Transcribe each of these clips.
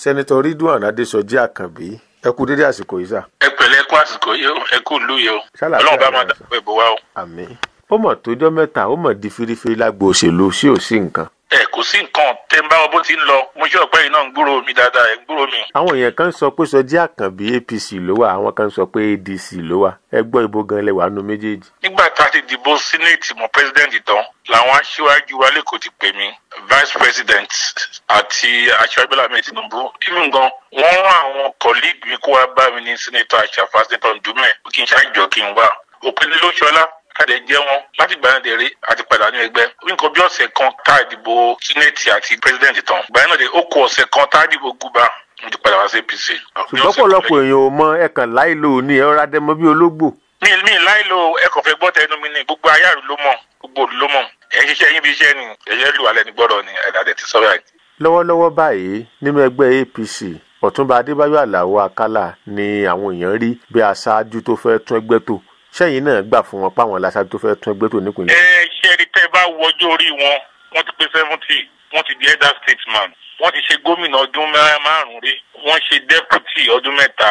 sẹ́nitọ́ ridwan adésọjí àkànbí ẹ kú dédé àsìkò yìí sà. ẹ pẹ̀lẹ́ kú àsìkò yìí o ẹ kú ìlú yìí o Ṣàlàyé ọlọ́run bá àlàyé máa sà. dàgbẹ́ bò wá o. àmín ó mọ̀ tójọ́ mẹ́ta ó mọ̀ di firifiri lágbo òṣèlú sí ò sí nǹkan. ẹ kò sí nǹkan tẹ́ ń bá wọn bó ti ń lọ mo ṣe ọ̀pẹ́ yìí náà ń gbúrò mi dáadáa ẹ̀ ń gbúrò mi. àwọn èèyàn kan sọ pé sọjí àkànbí apc ló wà àwọn kan sọ pé adc ló wà ẹ gbọ́ ibo gan lẹ wà nù méjèèjì. nígbà tá a ti dìbò sínéètì mọ́ pẹ́sidẹ́ǹtì tán làwọn aṣíwájú wa lẹ́kọ̀ọ́ ti pè mí vice president àti aṣíwájú bọ́lá mi tinubu even gan wọ́n rán àwọn colleague mi kó wá bá mi ní senator àṣàfà senator ndúmẹ̀ kí n ṣáàjọ kí n wá òpin ló ṣọlá káde jẹ́ wọn láti gbà náà dèrè àti padà ní ẹgbẹ́ nǹkan bí ọ̀sẹ̀ kan tá a dìbò sínéètì àti president tán gbà náà dé ó kù ọ̀sẹ̀ kan tá a dìbò gúbà mo ti padà wá sí apc. ṣùgbọ́n pọ̀lọpọ̀ èèyàn ò mọ ẹ̀kàn láìlò ní ẹ̀rọ adẹ́mọ bíi ológbò. mi mi láìlo ẹkọ fẹ gbọ́ tẹnu mi ni gbogbo ayáàrú ló mọ̀ gbogbo òdu ló mọ̀ ẹ ṣiṣẹ́ yín bí iṣẹ́ ni ẹyẹ lù alẹ ní gbọ́dọ̀ ni ẹdá tẹ ti sọ̀rọ̀ ẹ. lọ́wọ́lọ́wọ́ báyìí nínú ẹgbẹ́ apc ọ̀túnba adébáyọ̀ aláwọ̀ akálà ni àwọn èèyàn rí bí aṣáájú tó fẹ́ tún ẹgbẹ́ tò sẹ́yìn náà gbà fún wọn páwọn aláṣáájú tó fẹ́ tún ẹgbẹ́ tò nípìnlẹ̀. ẹ ṣe rí tẹ bá wọjọ́ orí wọn wọ́n ti pé seventy wọ́n ti di elder statesman wọ́n ti ṣe gómìnà ọdún mẹ́- márùn-ún rí wọ́n ṣe deputy ọdún mẹ́ta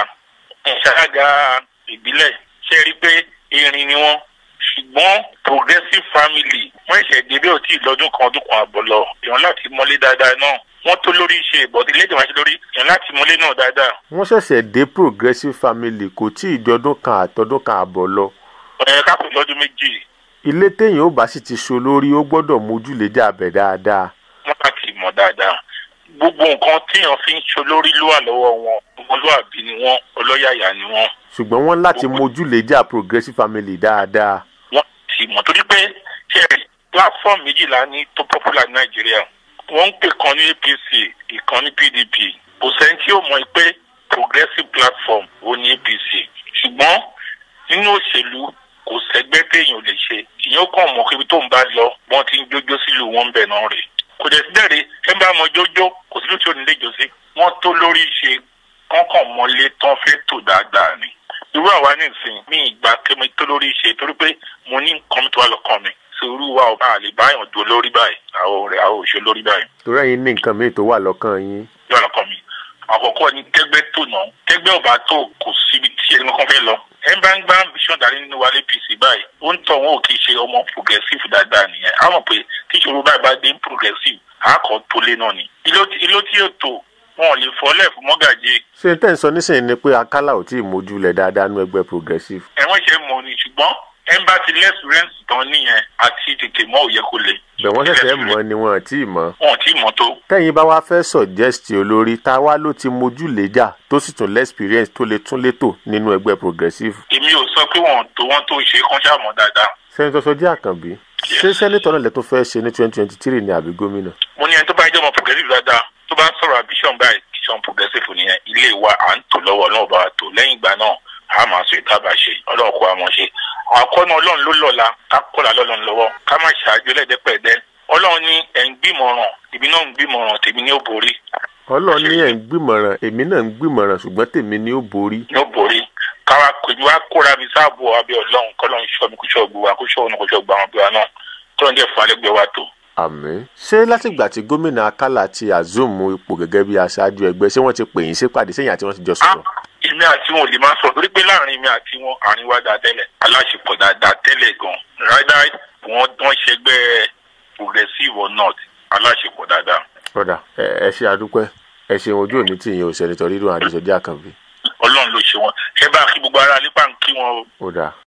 ìṣàgà ìbílẹ̀ ṣe rí pé irin ni wọ́n ṣùgbọ́n progressive family wọ́n ṣẹ̀ débẹ̀ ò tí ì lọ́dún kan ọdún kan àbọ̀ lọ èèyàn láti mọ́lé dáadáa náà wọ́n tó lórí ṣe ìbọ̀dé lédè wáṣẹ lórí èèyàn láti mọ́lé náà dáadáa wọ́n ṣẹ̀ṣẹ̀ dé progressive family kò tí ì jọdún kan àtọdún kan àbọ̀ lọ. ẹ̀ kápẹ́ lọ́dún méjì ilé téèyàn ó bá sì ti so lórí ó gbọ́dọ̀ mójúlé dàbẹ̀ dáadáa. wọ́n láti mọ̀ dáadáa gbogbo nǹkan téèyàn fi ń ṣe olórí ló wà lọ́wọ́ wọn ọmọlúwàbí ni wọ́n ọlọ́yàyà ni wọ́n ṣùgbọ́n wọ́n láti mójúlé jà progressive family dáadáa. wọ́n ti mọ̀ torí pé ṣe platform méjìlá ní tó popular ní nàìjíríà wọ́n ń pè kan ní apc ìkan ní pdp kò sẹ́ni tí ó mọ̀ pé progressive platform ó ní apc ṣùgbọ́n nínú òṣèlú kò sẹ́gbẹ́ téèyàn ò lè ṣe ìyẹn ó kàn mọ̀ pé ibi tó ń bá lọ wọ́n ti ń jójó sílùú wọn bẹ̀ náà rè kò dẹ̀ sí dẹ̀rẹ̀ ẹ bá mọ jójó kò sílùú tí ò ní lè jó sí wọ́n tó lórí ṣe kọ́kàn mọ́lé tán fẹ́ tò dáadáa ni irú àwa nísìnyí mi ìgbà kémi tó lórí ṣe torí pé mo ní nǹkan mi tó wà lọ́kàn mi sòrú wa ò bá lè báyàn dúró lórí báyìí àwọn ọ̀rẹ́ àwọn òṣèlú lórí báyìí torí ẹ̀yin ní nǹkan míì tó wà lọ́kàn yín. yóò lọ́kàn mi àkọ́kọ́ ni kẹgbẹ́ tó nà kẹgbẹ́ ò bá tó kò síbi tí ẹni kankan fẹ́ lọ ẹ bá ń gbá ambition dání nínú wa apc báyìí ó ń tọ̀ wọn ò kì í ṣe ọmọ progressive dáadáa nìyẹn á mọ̀ pé tí ìṣòro báyìí bá dé progressive àákọ́ tó lé náà ni ilé tí yóò tó wọn ò lè fọ́lẹ̀ fún mọ́gàjì ṣé tẹ́ ń sọ nísìnyí ni pé akálà ò tí ì mójúlẹ̀ dáadáa nú ẹgbẹ́ progressive. ẹ̀wọ̀n ṣe mọ̀ ni ṣùgbọ́n ẹ̀ ń bá ti lẹ́sùrẹ́ǹsì tán nìyẹn àti tètè mọ́ òye kò le. bẹ̀ wọ́n ṣẹ̀ṣẹ̀ mọ̀ ni wọn ò tí ì mọ̀. wọn ò tí ì mọ̀ tó. tẹ́yìn bá wá fẹ́ suggest olórí tá a wá ló ti mójúlẹ̀ jà tó sì tún lẹ́sperience tó lè tún létò nínú ẹgbẹ́ progressive. èmi ò sọ pé wọn tó wọn tó ṣe kán ṣàmọ̀ dáadáa. sẹ́ńtọ́ sọjí àkànbí ṣé sẹ́nitọ́ náà lẹ tó fẹ́ ṣe ní twenty twenty three ní àbí gómìnà. mo ní ẹni tó bá jẹ́ ọmọ progressive dáadáa tó bá ń sọ̀rọ̀ ambition báyìí ambition progressive nìyẹn ilé wa à ń tò lọ́wọ́ náà bá wa tò lẹ́yìn ìgbà náà a máa sọ ìta bá ṣe ọlọ́run kó wa mọ̀ ṣe àkọ́nà ọlọ́run ló lọ́la ká kọ́la lọ́lọ́run lọ́wọ́ ká má ṣáájú ẹlẹ́dẹ́pẹ̀ẹ́dẹ́ ọlọ́run ní ẹ̀ ń gbìmọ̀ràn èmi náà ń gbìmọ̀ràn tèmi ní ó borí ọlọ́run ní ẹ̀ ń gbìmọ̀ràn èmi náà ń gbìmọ̀ràn ṣùgbọ́n tèmi ni ó borí. ní ó borí káwa kojú wa kóra mi sáàbò abẹ́ ọlọ́run kọ́lọ́run ṣọ́ mi kó ṣọ́ gbogbo wa kó ṣọ́ òun kó ṣọ́ gbogbo àwọn ọgbẹ́ wa náà kọ́lọ́run jẹ́ fún alẹ́gbẹ́ wa tó. àmín ṣé látìgbà tí gómìnà akálà ti àzùmù ipò gẹ́gẹ́ bí aṣáájú ẹgbẹ́ ṣé wọ́n ti pè yín sípàdé sẹ́yìn àti wọ́n ti jọ sọ̀rọ̀. èmi àti wọn ò lè máa sọ torí pé láàrin mi àti wọn àárín wa dáa tẹ́lẹ̀ aláṣepọ̀ dáadáa tẹ́lẹ̀ gan rádá wọn wọ́n ṣẹgbẹ́ progressive or not aláṣepọ̀ dáadáa. kódà ẹ ẹ ṣe àdúpẹ́ ẹ ṣeun ojú òní tí ìyẹn ò sẹ́nitọ́ rírun àdìsọ́jà àkànbí. ọlọ́run ló ṣe wọn ẹ bá kí gbogbo ara nípa ń kí wọn o. ó dáa